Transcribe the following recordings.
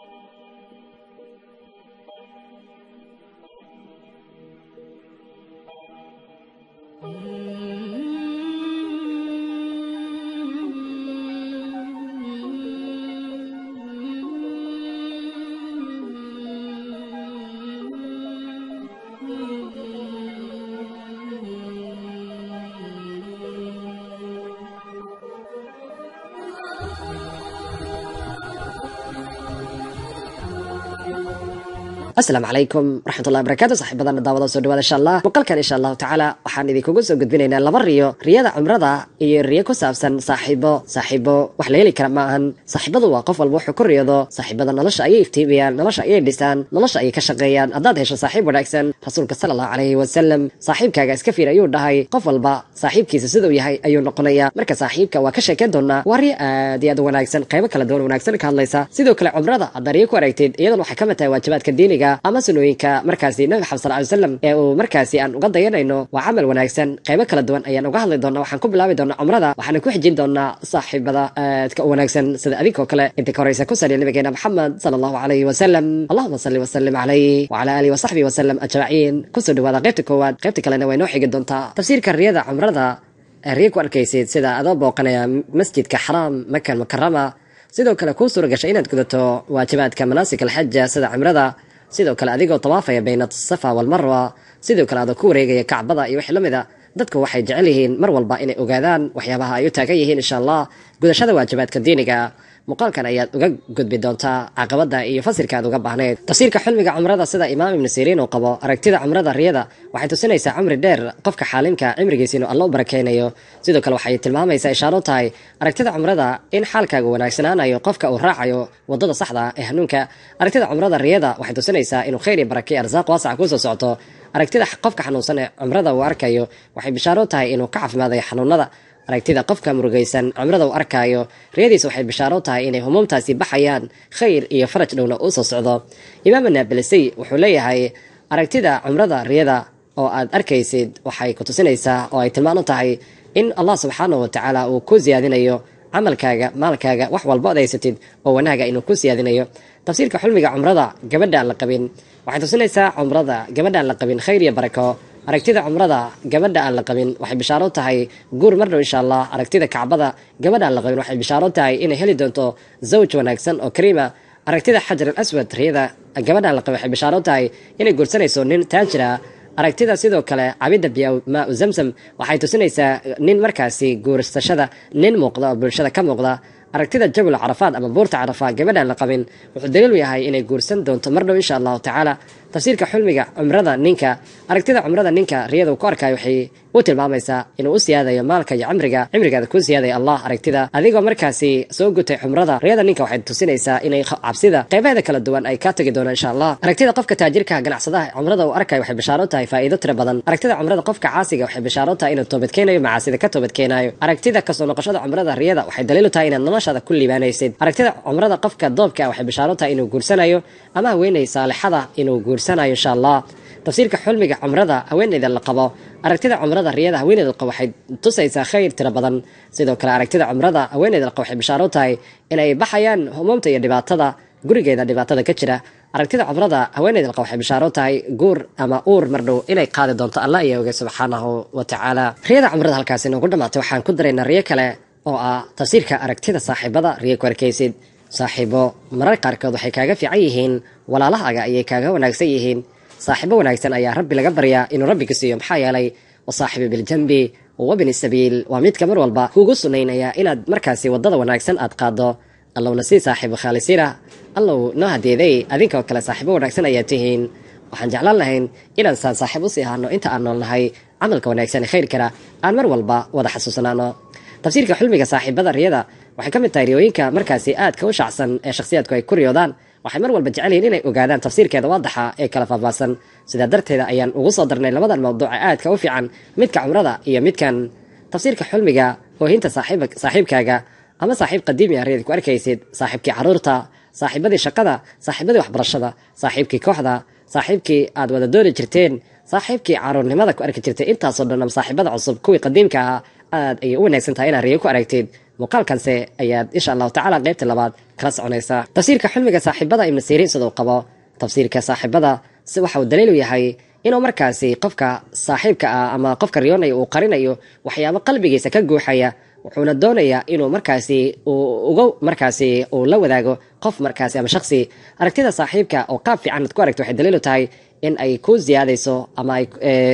asalaamu calaykum waraxmatullahi barakatu saaxiibadana daawada soo dhawaada insha allah muuqaalkan insha allahu tacaala waxaan idinkugu soo gudbinaynaa laba riyo riyada cumrada iyo riyo ku saabsan saaxiibo saaxiibo wax la heli kara ma ahan saaxiibadu waa qof walba wuxuu ku riyado saaxiibada nolosha ayay iftiimiyaan nolosha ayay dhisaan nolosha ayay ka shaqeeyaan haddaad hesho saaxiib wanaagsan rasuulka sala allahu calayhi wasalam saaxiibkaaga iska fiir ayuu dhahay qof walba saaxiibkiisa siduu yahay ayuu noqonayaa marka saaxiibka waa ka sheekeyn doonaa waa riyo aad iyo aad u wanaagsan qaybo kala duwan wanaagsan ka hadlaysa sidoo kale cumrada haddaad riyo ku aragtid iyadan waxay ka mid tahay waajibaadka diiniga ama sunooyinka markaasi nabi maxamed sal ly slam ee uu markaasi aan uga dayanayno waa camal wanaagsan qaybo kala duwan ayaan uga hadli doonaa waxaan ku bilaabi doonaa cumrada waxaana ku xijin doonaa saaxiibada aadka u wanaagsan sida adinkoo kale inta ka horeysa ku saliya nabigeena maxamed sala allahu calayhi wasalam allahuma salli wasalim calayh wacala aalihi wasaxbihi wasalam ajmaciin kusoo dhawaada qaybta koowaad qaybta kalena way noo xigi doontaa tafsiirka riyada cumrada riya ku arkaysid sida adoo booqanaya masjidka xaraam makan mukarama sidoo kale kuu suura gashay inaad gudato waajibaadka manaasik alxaja sida cumrada sidoo kale adigoo tawaafaya bayna safa walmarwa sidoo kale adoo ku wareegaya kacbada iyo wixii la mid a dadku waxay jecel yihiin mar walba inay ogaadaan waxyaabaha ay u taagan yihiin insha allah gudashada waajibaadka diiniga muuqaalkan ayaad uga gudbi doontaa caqabada iyo fasirka aad uga baahnayd tafsiirka xilmiga cumrada sida imaam ibnu siriin uu qabo aragtida cumrada riyada waxay tusinaysaa cumri dheer qofka xaalimka cimrigiisa inuu alla u barakeynayo sidoo kale waxay tilmaamaysaa ishaaro tahay aragtida cumrada in xaalkaaga wanaagsanaanayo qofka uu raacayo wadada saxda ee hanuunka aragtida cumrada riyada waxay tusinaysaa inuu khayr iyo barake arsaaq waasaca kusoo socto aragtida qofka xanuunsan ee cumrada uu arkayo waxay bishaaro tahay inuu ka caafimaadayo xanuunada aragtida qofka murugaysan cumrada uu arkaayo riyadiisa waxay bishaaro tahay inay humuumtaasi baxayaan khayr iyo faraj dhowna uu soo socdo imaam anaabilisey wuxuu leeyahay aragtida cumrada riyada oo aad arkaysid waxay ku tusinaysaa oo ay tilmaan u tahay in allah subxaanahu watacaala uu ku siyaadinayo camalkaaga maalkaaga wax walba od haysatid oo wanaaga inuu ku siyaadinayo tafsiirka xulmiga cumrada gabadha aan la qabin waxay tusinaysaa cumrada gabadha aan la qabin khayr iyo barako aragtida cumrada gabadha aan la qabin waxay bishaaro tahay guur mar dhow insha allah aragtida kacbada gabadha aan la qabin waxay bishaaro tahay inay heli doonto zawj wanaagsan oo kariima aragtida xajar al aswad riyada gabadha aan la qabin waxay bishaaro tahay inay guursanayso nin taajira aragtida sidoo kale cabidda biya maa u zamzam waxay tusinaysaa nin markaasi guursashada nin muuqda oo bulshada ka muuqda aragtida jabul carafaad ama buurta carafa gabadhaan la qabin wuxuu daliil u yahay inay guursan doonto mar dhow insha allahu tacaala tafsiirka xulmiga cumrada ninka aragtida cumrada ninka riyada uu ku arkayo waxay u tilmaamaysaa inuu u siyaadayo maalka iyo cimriga cimrigaada kuu siyaadaya allah aragtida adigoo markaasi soo gutay cumrada riyada ninka waxay tusinaysaa inay cabsida qaybaheeda kala duwan ay ka tagi doonaan insha allah aragtida qofka taajirka ganacsadaha cumrada uu arkayo waxay bishaaro tahay faa'iido tiro badan aragtida cumrada qofka caasiga waxay bishaaro tahay inuu toobadkeenayo macaasida ka toobadkeenayo aragtida kasoo noqoshada cumrada riyada waxay daliil u tahay inaad noloshaada ku liibaanaysid aragtida cumrada qofka doobka waxay bishaaro tahay inuu guursanayo ama haweeney saalixada inuu guursanayo insha allah tafsiirka xulmiga cumrada haweeneyda la qabo aragtida cumrada riyada haweeneyda laqabo waxay tusaysaa khayr tiro badan sidoo kale aragtida cumrada haweeneyda laqabo waxay bishaaro tahay inay baxayaan humuumta iyo dhibaatada gurigeeda dhibaatada ka jira aragtida cumrada haweeneyda laqabo waxay bishaaro tahay guur ama uur mardhow inay qaadi doonto allah iyo oge subxaanahu wa tacaala riyada cumrada halkaasi noogu dhamaatay waxaan ku daraynaa riyo kale oo ah tafsiirka aragtida saaxiibada riyo ku arkaysid saaxiibo marar qaarkood waxay kaaga fiican yihiin walaalahaaga ayay kaaga wanaagsan yihiin saaxiibo wanaagsan ayaa rabbi laga baryaa inuu rabbi ka siiyo maxaa yeelay wasaaxibi biljambi wabni sabiil waa midka mar walba kuugu sunaynaya inaad markaasi wadada wanaagsan aad qaado allowna sii saaxiibo khaalisiina allow noo hadeeday adinkoo kale saaxiibo wanaagsan ayaa tihiin waxaan jeclaan lahayn inaan saan saaxiib usii ahaano inta aan noolnahay camalka wanaagsan ee khayrkana aan mar walba wada xasuusnaano tafsiirka xulmiga saaxiibada riyada waxay ka mid tahay riyooyinka markaasi aadka u shacsan ee shakhsiyaadku ay ku riyoodaan waxay mar walba jecel yihiin inay ogaadaan tafsiirkeeda waadaxa ee kala faahfaahsan sidaa darteeda ayaan ugu soo darnay labadan mawduuca aadka u fiican midka cumrada iyo midkan tafsiirka xulmiga oohinta saaxiibkaaga ama saaxiib qadiimi ah riyad ku arkaysid saaxiibkii caruurta saaxiibadii shaqada saaxiibadii waxbarashada saaxiibkii kooxda saaxiibkii aad wada dooni jirteen saaxiibkii caruurnimada ku arki jirtay intaasoo dhan ama saaxiibada cusub kuwii qadiimka ahaa aad ayay u wanaagsan tahay inaad riyo ku aragtid muuqaalkanse ayaad insha allahu tacala qaybta labaad kala soconaysa tafsiirka xulmiga saaxiibada ibnu siriin siduu qabo tafsiirka saaxiibada si waxa uu daliilu yahay inuu markaasi qofka saaxiibka ah ama qofka riyoonaya uu qarinayo waxyaabo qalbigiisa ka guuxaya wuxuuna doonayaa inuu markaasi uu uga markaasi uu la wadaago qof markaasi ama shaksi aragtida saaxiibka oo qaab fiican ad ku aragto waxay daliilu tahay in ay ku ziyaadayso ama ay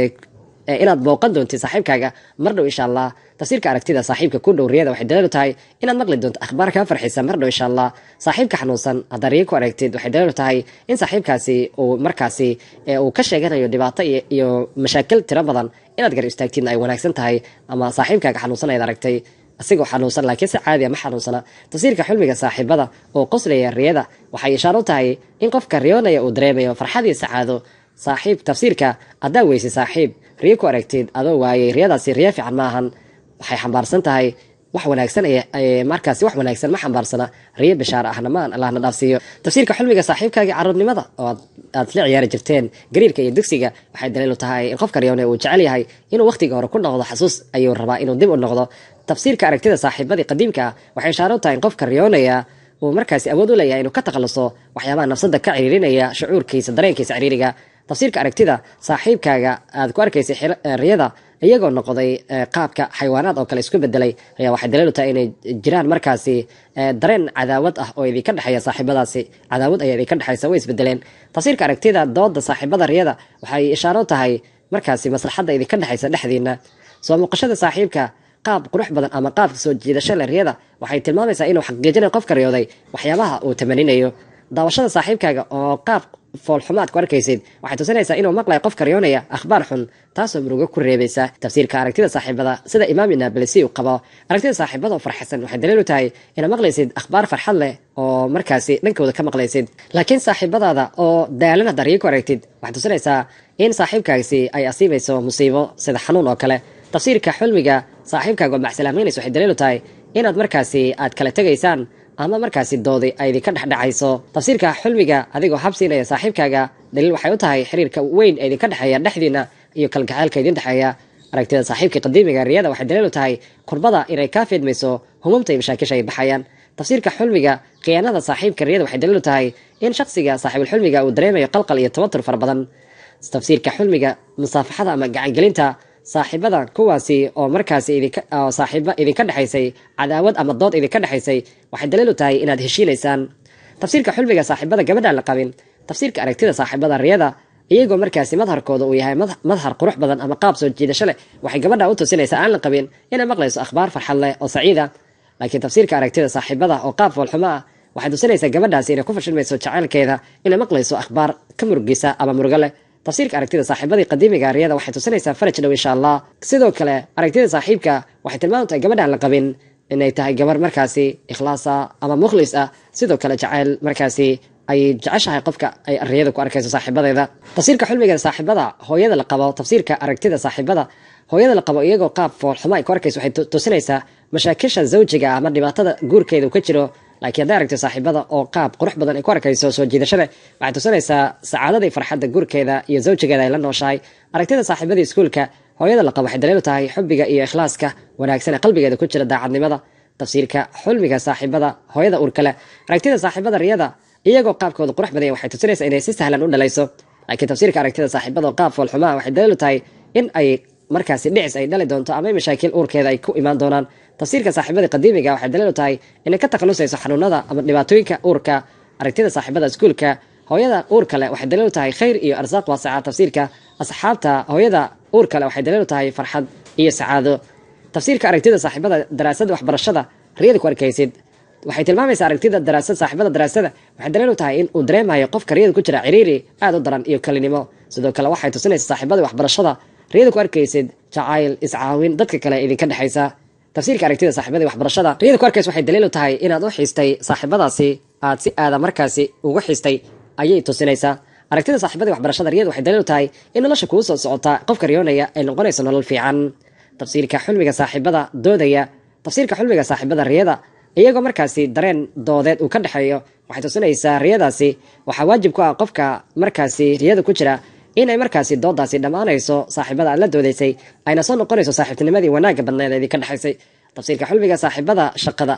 inaad booqan doontid saaxiibkaaga mar dhow insha allah tafsiirka aragtida saaxiibka ku dhow riyada waxay daliilu tahay inaad maqli doonto akhbaar kaa farxisa mar dhow insha allah saaxiibka xanuunsan haddaad riyo ku aragtid waxay daliilu tahay in saaxiibkaasi uu markaasi uu ka sheeganayo dhibaato iyo mashaakil tiro badan inaad gar istaagtidna ay wanaagsan tahay ama saaxiibkaaga xanuunsan ayaad aragtay asigoo xanuunsan laakiin si caadiya ma xanuunsana tafsiirka xulmiga saaxiibada oo qoslaya riyada waxay ishaaro u tahay in qofka riyoonaya uu dareemayo farxadii sacaado saaxiib tafsiirka haddaa weyse saaxiib riyo ku aragtid adoo waayey riyadaasi riyo fiican ma ahan waxay xambaarsan tahay wax wanaagsan markaasi wax wanaagsan ma xambaarsana riyo bishaar ahna maan allahna dhaafsiiyo tafsiirka xulmiga saaxiibkaagii carruurnimada oo aad la ciyaari jirteen gariirka iyo dugsiga waxay daliilu tahay in qofka riyoone uu jecel yahay inuu wakhtiga hore ku noqdo xasuus ayuu rabaa inuu dib u noqdo tafsiirka aragtida saaxiibadii qadiimka ah waxay ishaaro u tahay in qofka riyoonaya uu markaasi awood u leeyahay inuu ka takhaluso waxyaabaha nafsada ka ciriirinaya shucuurkiisa dareenkiisa ciriiriga tafsiirka aragtida saaxiibkaaga aad ku arkaysay riyada iyagoo noqday qaabka xayawaanaad oo kale isku bedelay ayaa waxay daliilu tahay inay jiraan markaasi dareen cadaawad ah oo idinka dhexeeya saaxiibadaasi cadaawad ayaa idinka dhexeysa way isbedeleen tafsiirka aragtida dooda saaxiibada riyada waxay ishaaro tahay markaasi maslaxadda idinka dhexeysa dhexdiina soo muuqashada saaxiibka qaab qurux badan ama qaabka soo jiidasho le riyada waxay tilmaamaysaa inuu xaqiijinayo qofka riyooday waxyaabaha uu tamaninayo daawashada saaxiibkaaga oo qaab foolxumaad ku arkaysid waxay tusinaysaa inuu maqlayo qofka riyoonaya akhbaar xun taasoo murugo ku reebaysa tafsiirka aragtida saaxiibada sida imaam nablisi uu qabo aragtida saaxiibada oo farxasan waxay daliil u tahay inaad maqlaysid akhbaar farxad leh oo markaasi dhankooda ka maqlaysid laakiin saaxiibadaada oo daalan haddaa riyo ku aragtid waxay tusinaysaa in saaxiibkaasi ay asiibayso musiibo sida xanuun oo kale tafsiirka xulmiga saaxiibkaaga oo macsalaameynaysa waxay daliil u tahay inaad markaasi aad kala tegaysaan ama markaasi doodi ay idinka dhexdhexayso tafsiirka xulmiga adigoo habsiinaya saaxiibkaaga daliil waxay u tahay xiriirka weyn ee idinka dhexeeya dhexdiina iyo kalgaceylka idin dhexeeya aragtida saaxiibka qadiimiga riyada waxay daliil u tahay kurbada inay kaa fiidmayso humumta iyo mashaakisha ay baxayaan tafsiirka xulmiga khiyaanada saaxiibka riyada waxay daliil u tahay in shaksiga saaxiibulxulmiga uu dareemayo qalqal iyo tawatur fara badan tafsiirka xulmiga musaafaxada ama gacangelinta saaxiibada kuwaasi oo markaasi saaxiiba idinka dhexaysay cadaawad ama dood idinka dhexaysay waxay daliil u tahay inaad heshiinaysaan tafsiirka xulmiga saaxiibada gabadhaan la qabin tafsiirka aragtida saaxiibada riyada iyagoo markaasi madharkooda uu yahay madhar qurux badan ama qaab soo jiidasho leh waxay gabadha u tusinaysaa aan la qabin inay maqlayso akhbaar farxad leh oo saciida laakiin tafsiirka aragtida saaxiibada oo qaab foolxumo ah waxay tusinaysaa gabadhaasi inay ku fashilmayso jacaylkeeda inay maqlayso akhbaar ka murugisa ama murugo leh tafsiirka aragtida saaxiibadii qadiimiga riyada waxay tusinaysaa faraj dhow insha allah sidoo kale aragtida saaxiibka waxay tilmaam tahay gabadhaan la qabin inay tahay gabar markaasi ikhlaasa ama mukhlis ah sidoo kale jacayl markaasi ay jeceshahay qofka ay riyada ku arkayso saaxiibadeeda tafsiirka xulmiga saaxiibada hooyada la qabo tafsiirka aragtida saaxiibada hooyada la qabo iyagoo qaab foolxumo ay ku arkayso waxay tusinaysaa mashaakisha zawjiga ama dhibaatada guurkeeda uu ka jiro laakiin hadday aragto saaxiibada oo qaab qurux badan ay ku arkayso soo jiidashada waxay tusinaysaa sacaadada iyo farxadda guurkeeda iyo zawjigeeda ay la nooshahay aragtida saaxiibadii iskuulka hooyada la qabo waxay daliil u tahay xubbiga iyo ikhlaaska wanaagsan ee qalbigeeda ku jira daacadnimada tafsiirka xulmiga saaxiibada hooyada uurkale aragtida saaxiibada riyada iyagoo qaabkooda qurux badanya waxay tusinaysaa inay si sahlan u dhalayso laakiin tafsiirka aragtida saaxiibada oo qaab foolxumaa waxay daliil u tahay in ay markaasi dhicis ay dhali doonto ama mashaakiil uurkeeda ay ku imaan doonaan tafsiirka saaxiibadii qadiimiga waxay daliil u tahay inay ka takhalusayso xanuunada ama dhibaatooyinka uurka aragtida saaxiibada iskuulka hooyada uur kale waxay daliil u tahay khayr iyo arsaaq waasaca tafsiirka asxaabta hooyada uur kale waxay daliil u tahay farxad iyo sacaado tafsiirka aragtida saaxiibada daraasada waxbarashada riyada ku arkaysid waxay tilmaamaysaa aragtida daraasad saaxiibada daraasada waxay daliil u tahay in uu dareemayo qofka riyada ku jira ciriiri aad u daran iyo kalinimo sidoo kale waxay tusinaysaa saaxiibada waxbarashada riyada ku arkaysid jacayl iscaawin dadka kale idinka dhexaysa tafsiirka aragtida saaxiibadii waxbarashada riyada ku arkaysa waxay daliil u tahay inaad u xiistay saaxiibadaasi aad si aada markaasi ugu xiistay ayay tusinaysaa aragtida saaxiibadii waxbarashada riyada waxay daliil u tahay in nolosha kuu soo socota qofka riyoonaya ay noqonayso nolol fiican tafsiirka xulmiga saaxiibada doodaya tafsiirka xulmiga saaxiibada riyada iyagoo markaasi dareen doodeed uu ka dhexeeyo waxay tusinaysaa riyadaasi waxaa waajib ku ah qofka markaasi riyada ku jira inay markaasi doodaasi dhammaanayso saaxiibada aad la doodaysay ayna soo noqonayso saaxiibtinimadii wanaagga badneed ee idinka dhexaysay tafsiirka xulmiga saaxiibada shaqada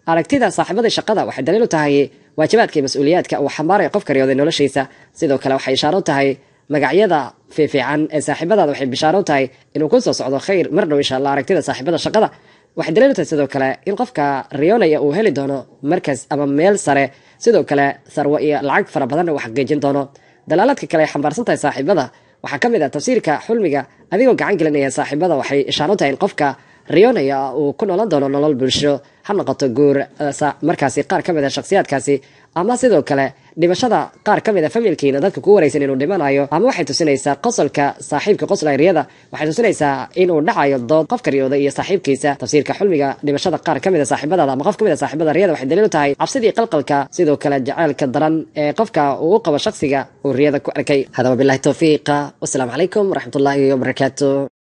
aragtida saaxiibada shaqada waxay daliil u tahay waajibaadka iyo mas-uuliyaadka uu xambaaraya qofka riyooday noloshiisa sidoo kale waxay ishaaro u tahay magacyada fiifiican ee saaxiibadaada waxay bishaaro u tahay inuu ku soo socdo khayr mar dhow insha allah aragtida saaxiibada shaqada waxay daliil u tahay sidoo kale in qofka riyoonaya uu heli doono markas ama meel sare sidoo kale sarwo iyo lacag fara badanna uu xaqiijin doono dalaaladka kale ay xambaarsan tahay saaxiibada waxaa ka mid ah tafsiirka xulmiga adigoo gacan gelinaya saaxiibada waxay ishaaro u tahay in qofka riyoonaya uu ku noolan doono nolol bulsho ha noqoto guur markaasi qaar ka mid a shakhsiyaadkaasi ama sidoo kale dhimashada qaar ka mid a familkiina dadka ku waraysan inuu dhimanayo ama waxay tusinaysaa qosolka saaxiibka qoslay riyada waxay tusinaysaa inuu dhacayo dood qofka riyooda iyo saaxiibkiisa tafsiirka xulmiga dhimashada qaar ka mid a saaxiibadaada ama qof ka mid a saaxiibada riyada waxay daliil u tahay cabsidii qalqalka sidoo kale jacaylka daran ee qofka uu u qabo shakhsiga uu riyada ku arkay hadaba bilahi towfiiqa wasalaamu calaykum waraxmatullaahi wabarakaatu